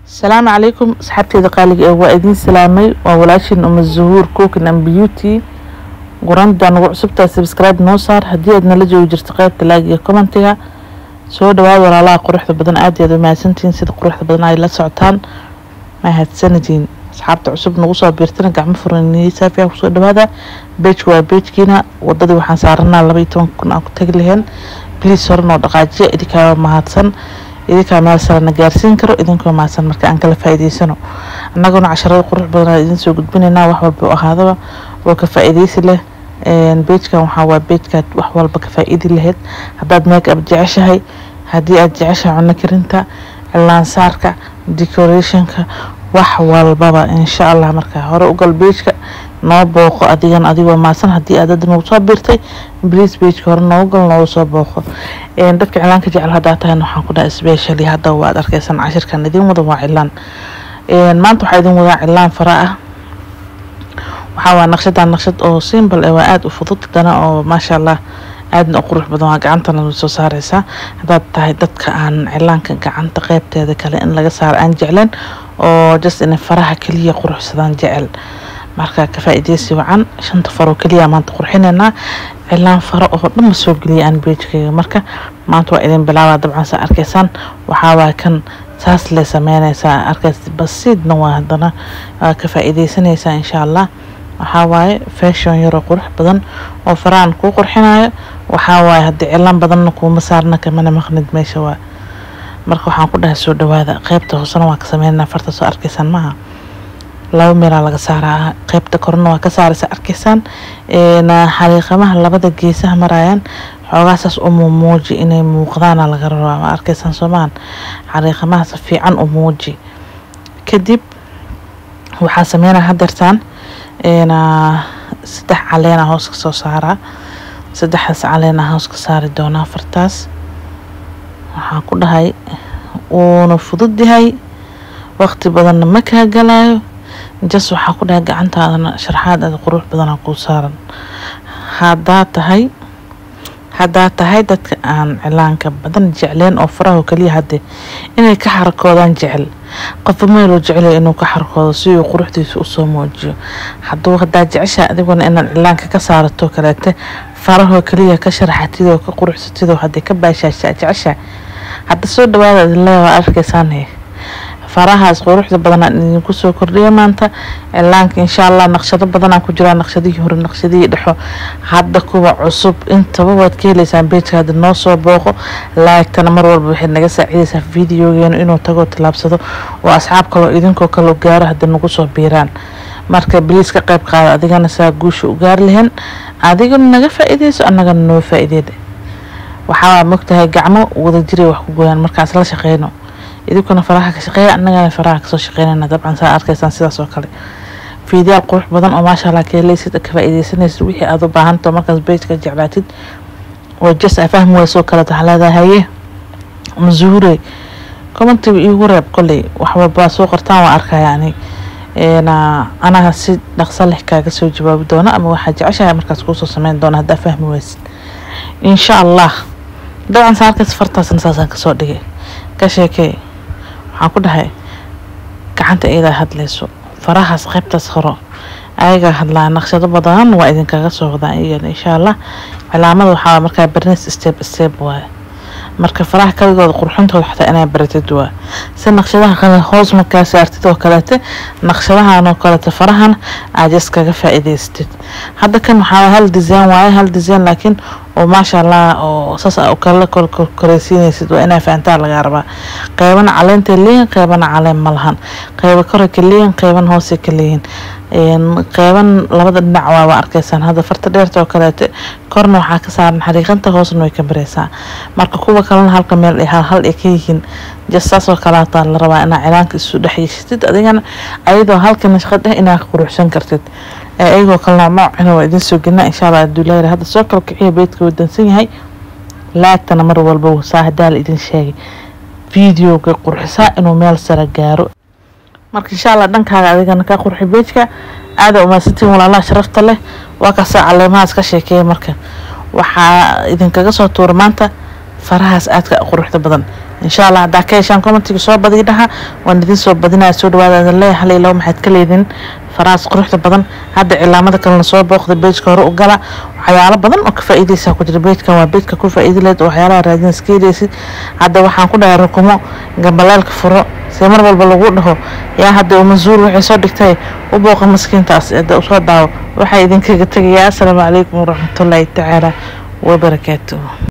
asalaamu calaykum asxaabteeda qaaliga ee waa idiin salaamay waa walaashin uma zuhuur cookin and beauty guranda nagu cusubtaa subscribe noo saar haddii aad nala joogi jirto qaybta laag iyo commentiga soo dhawaad walaalaha quruxda badan aad iyo aad umahadsantihiin sida quruxda badan ay la socotaan mahadsanadiin asxaabta cusub nagu soo biirtana gacmo furan saafiya kusoo dhawaada beejka waa beejkiina wadadii waxaan saaranaa laba iyo toban kun aan ku tagi laheen bliis hore noo dhaqaajiya idinkaa mahadsan idinkaa meel sarana gaarsiin karo idinkoo mahadsan marka aan kala faa'iidaysano annaguna casharada qurux badan aan idin soo gudbinaynaa wax walba oo ahaadaba oo ka faa'iidaysi leh beejkan waxaa waa beejkaad wax walba ka faa'iidi lahayd haddaad make up jeceshahay haddii aad jeceshahay cunno karinta cilaansaarka decorationka wax walbaba insha allah marka hore ugal beejka noo booqo adigana adigoo maasan haddii aad hadda nagu soo biirtay bliis beejka hore noogu gal noogu soo booqo dadka cilaanka jecel haddaa tahan waxaan ku dhahay specially hadda waad arkaysan cashirkan idin wada waa cilaan maanta waxaa idin wadaa cilaan fara ah waxaa waa naqshadan naqshad oo simbal ee waa aada u fudud dana oo maasha allah aadna u qurux badan waa gacantana soo saareysaa haddaad tahay dadka aan cilaanka gacanta qeybteeda kale in laga saaro aan jecleen oo just inay faraha keliya quruxsadaan jecel marka ka faa'iideysi wacan shanta faroo keliya maanta qurxineynaa cilaan faro oo dhan ma soo geliya aan beejkayga marka maanta waa idin bilaabaa dabcan saa arkaysaan waxaa waa kan saas le sameynaysaa arkays basiidna waa haddana waa ka faa'iideysanaysaa insha allah waxaa waaye fashion yaroo qurux badan oo farahan kuu qurxinayo waxaa waaye haddii cilaan badanna kuuma saarna kamana maqnid meesha waa marka waxaan ku dhahay soo dhawaada qeybta hoosena waa ka sameynaa farta soo arkaysaan maaha laba meelaa laga saaraa qeybta korna waa ka saaraysa arkaysaan xariiqamaha labada geesaha marayaan xoogaasaas u muuji inay muuqdaana laga rabaa ma arkaysaan soomahan xariiqamahaas fiican u muuji kadib waxaa sameynaa hadeertaan saddex caleena hoos ka soo saaraa saddexdaas caleena hoos ka saari doonaa fartaas waxaan ku dhahay wuuna fudud yahay waqti badanna ma kaa galaayo jas waxaa ku dhahay gacantaadana sharxaad aada qurux badanaa kuu saaran haddaa tahay haddaa tahay dadka aan cilaanka badan jecleen oo faraho keliya hadde inay ka xarakoodaan jecel qofba meeluu jecelya inuu ka xarakoodo si uu quruxdiisa usoo muujiyo hadduu haddaa jecesha adiguna inaad cilaanka ka saarato kaleete farahoo keliya ka sharaxatidoo ka quruxsatidoo haddii ka baashaasha jecesha hadda soo dhawaada idinleeya waa arkaysaane farahaas quruxda badanaan idinku soo kordhiya maanta cilaanka insha allah naqshado badanaa ku jiraa naqshadihii hore naqshadihii dhexo hadda kuwa cusub intaba waad ka heleysaan beejka hadda noo soo booqo laagtana mar walba waxay naga saacidaysaa videogeenu inuu tagoo tilaabsado oo asxaab kaloo idinkoo kaloo gaaro hadda nagu soo biiraan marka biliis ka qayb qaada adigana saa guusha u gaari lahayn adigana naga faa'iideyso annagana noo faa'iideeda waxaa mogtahay gacmo wada jiray wax ku gooyaan markaas la shaqeyno idinkuna faraha ka shaqeeya annagana faraha kasoo shaqeynayna dabcan saa arkaysaan sidaas oo kale fiidiyaal qurux badan oo maasha allah ka helaysid ka faa'iideysanaysid wixii aad u baahanto markaas beejka jeclaatid oo jas aa fahmi weyso kale waxaa leedahay haye mazuure commentiga iigu reeb kolley wax walba soo qortaan waa arkaya ani anaga si dhaqso leh kaaga soo jawaabi doona ama waxaa jeceshahay markaas kuusoo sameyn doona haddaa fahmi weysid insha allah dabcan saa arkays fartaasna saasaan kasoo dhigay ka sheekee waxaan ku dhahay gacanta iyadaa hadlayso farahaas qaybtaas horo ayagaa hadlaa naqshado badan waa idinkaga soo wadaan iyagana insha allah cilaamada waxaa markaa barnes step step waaye marka faraha kaligooda qurxintooda xataa inaa baratid waa si naqshadaha kale hoos markaa saartid oo kaleete naqshadahan oo kaleete farahan aad jas kaga faa'iidaysatid hadda kan waxaa hal design waaye hal design laakiin oo maasha allah oo saas aa kala koreysiinaysid waa inaa fahantaa lagaa rabaa qeybana caleentay leeyihin qeybana caleen ma lahan qeyba kore ka leeyihin qeyban hoose ka leeyihin qeyban labada dhinac waa waa arkaysaan hadda farta dheerta oo kaleete korna waxaa ka saaran xariiqanta hoosna way ka bareysaa marka kuwa kalena halka meel ay hal hal ay ka yihiin jas saas oo kaleata la rabaa inaa cilaanka isu dhex yeeshatid adigana ayadoo halka nashqad eh inaa quruxsan kartid ayagoo kale noocnoocina waa idin soo gelina insha allah aduulayra hadda soo kala kiciya beedka wadansan yahay laagtana mar walba saa hadaa la idin sheegay videoga qurxisaa inuu meel sare gaaro marka insha allah dhankaaga adigana ka qurxi beejka aada umaasantiin walaalaha sharafta leh waa kasaa caleemahaas ka sheekeeya marka waxaa idinkaga soo tuura maanta farahaas aadka quruxda badan insha allah haddaa ka heshaan commentiga soo badiy dhaha waan idin soo badinaya soo dhawaada idin leeyahay hal iyo labo maxaad ka leedin faraas quruxda badan hadda cilaamada kalena soo booqda beejka hore u gala waxyaalo badan oo ka faa'iidaysaa ku jira beejkan waa beejka ku faa'iidi leed oo waxyaalaha raadin iska heleysid hadda waxaan ku dhahay rukumo gambaleelka furo see mar walba lagu dhaho yaa hadda umasuur waxay soo dhigtay u booqa maskiintaas hadda usoo daawo waxaa idinkaga tegayaa asalaamu calaykum waraxmatullaahi tacaala wabarakaatuh